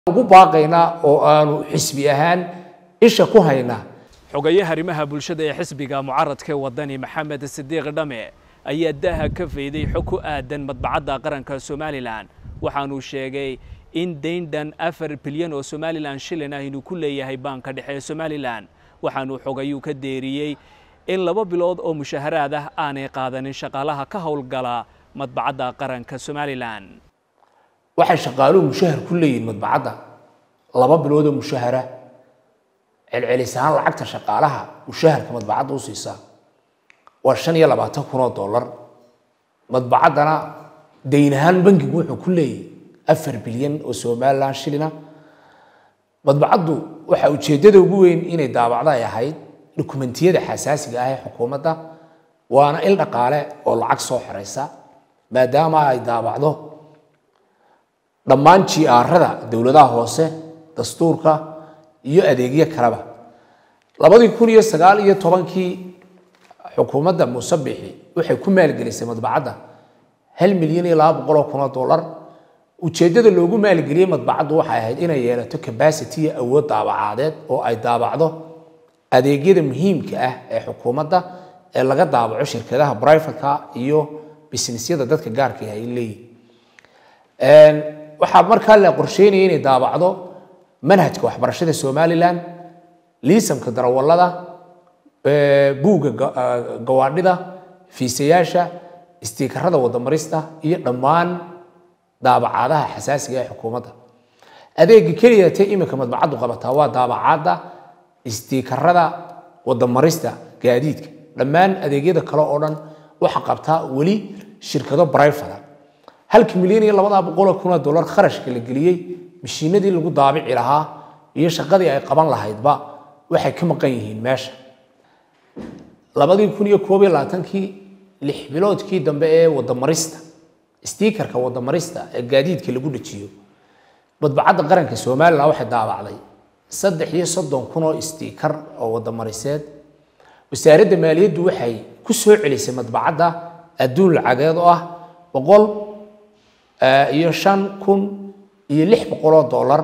ugu baaqaynaa oo aanu xisbi ahaan isha ku haynaa xogayaha arrimaha bulshada ee xisbiga mucaradka wadani maxamed sidiiq dhame ayaa daha ka fayday xog ku aadan madbacadda qaranka somalilan waxaanuu sheegay in dayn-dhan afar bilyan oo somalilan shilin ah inuu ku leeyahay baanka dhexe ee somalilan waxaanuu xogayuu ka deeriyey in laba bilood oo mushaharaad ah aanay qaadanin shaqaalaha ka howlgala madbacadda qaranka somalilan waxay shaqaaluhu mushahar ku leeyihin madbacadda laba bilood oo mushahara celcelis ahaan lacagta shaqaalaha mushaharka madbacadda u siisaa waa shan iyo labaatan kun oo dollar madbacaddana dayn ahaan bankigu wuxuu ku leeyahy afar bilyan oo somalilan shilina madbacaddu waxaa ujeeddada ugu weyn inay daabacdo ay ahayd dokumentiyada xasaasiga ah ee xukuumadda waana il dhaqaale oo lacag soo xoreysa maadaama ay daabacdo dhammaan jiaarada dowladaha hoose dastuurka iyo adeegyo kaleba labadii kun iyo sagaal iyo tobankii xukuumadda muuse bixi waxay ku maalgelisay madbacadda hal milyan iyo laba boqol oo kun oo dollar ujeeddada loogu maalgeliyey madbacaddu waxay ahayd inay yeelato capacity iyo awood daabacaadeed oo ay daabacdo adeegyada muhiimka ah ee xukuumadda ee laga daabaco shirkadaha brivatka iyo businessyada dadka gaarka ah ay leeyihin waxaa markaa la qorsheynaya inay daabacdo manhajka waxbarashada somalilan liisamka darawallada buugga gawaadhida fiisayaasha istiikarada wadamarista iyo dhammaan daabacaadaha xasaasiga ee xukuumadda adeega keliya tee iminka madbacaddu qabataa waa daabacaadda istiikarada wadamarista gaadiidka dhammaan adeegyada kale oo dhan waxa qabtaa weli shirkado brivata halka milyan iyo labadaa boqoloo kun oo dollar kharashka la geliyey mashiinadii lagu daabici lahaa iyo shaqadii ay qaban lahaydba waxay ka maqan yihiin meesha labadii kun iyo koob iyo labaatankii lix biloodkii dambe ee wadamarista stiikarka wadamarista ee gaadiidka lagu dhajiyo madbacadda qaranka somalilan waxay daabacday saddex iyo soddon kun oo stiikar oo wadamariseed wasaaradda maaliyaddu waxay ku soo celisay madbacadda adduun lacageed oo ah boqol iyo shan kun iyo lix boqoloo dollar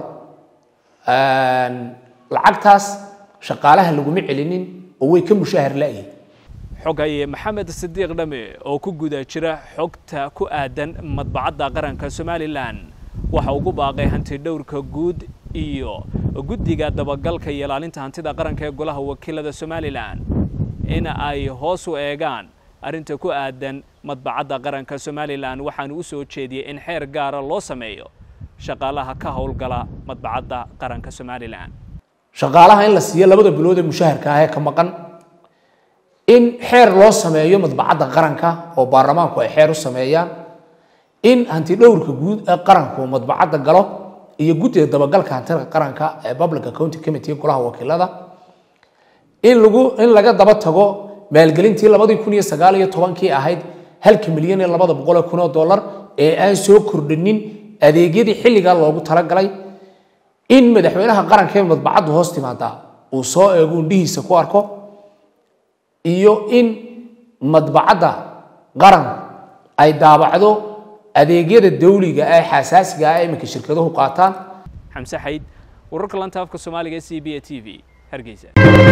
lacagtaas shaqaalaha laguma celinin oo way ka mushahar la'yihin xogaye maxamed sidiiq dhame oo ku guda jira xogta ku aadan madbacadda qaranka somalilan waxa ugu baaqay hanti dhowrka guud iyo guddiga dabagalka iyo ilaalinta hantida qaranka ee golaha wakiilada somalilan in ay hoos u eegaan arrinta ku aadan madbacadda qaranka somalilan waxaanu u soo jeediyey in xeer gaara loo sameeyo shaqaalaha ka howlgala madbacadda qaranka somalilan shaqaalaha in la siiyo labada bilood ee mushaharka ah ee ka maqan in xeer loo sameeyo madbacadda qaranka oo baarlamaanku ay xeer u sameeyaan in hanti dhowrka guud ee qaranku madbacadda galo iyo guddiga dabagalka hantida qaranka ee public accounting committee golaha wakiilada in lagu in laga daba tago maalgelintii labadii kun iyo sagaal iyo tobankii ahayd halka milyan iyo labada boqol kun oo dollar ee aan soo kordhinin adeegyadii xilligaa loogu talagalay in madaxweynaha qaranka ee madbacaddu hoos timaadaa uu soo eego indhihiisa ku arko iyo in madbacadda qaranku ay daabacdo adeegyada dawliga ee xasaasiga ah iminka shirkaduhu qaataan xamse xayd wararka lanta afka soomaaliga c b a t v hargeysa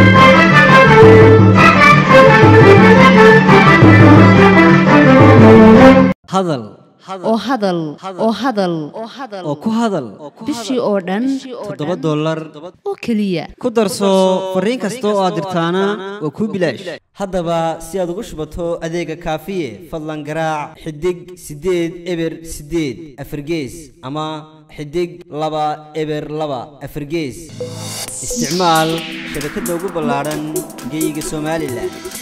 hadal oo hadal oo hadal oo ku hadal bishii oo dhan toddoba dollar oo keliya ku darso fariin kasta oo aad dirtaana waa kuu bilaash haddaba si aad ugu shubato adeega kaafiye fadlan garaac xidig siddeed eber siddeed afargees ama xidig laba eber laba afargees isticmaal shabakadda ugu ballaadhan geeyiga somalilan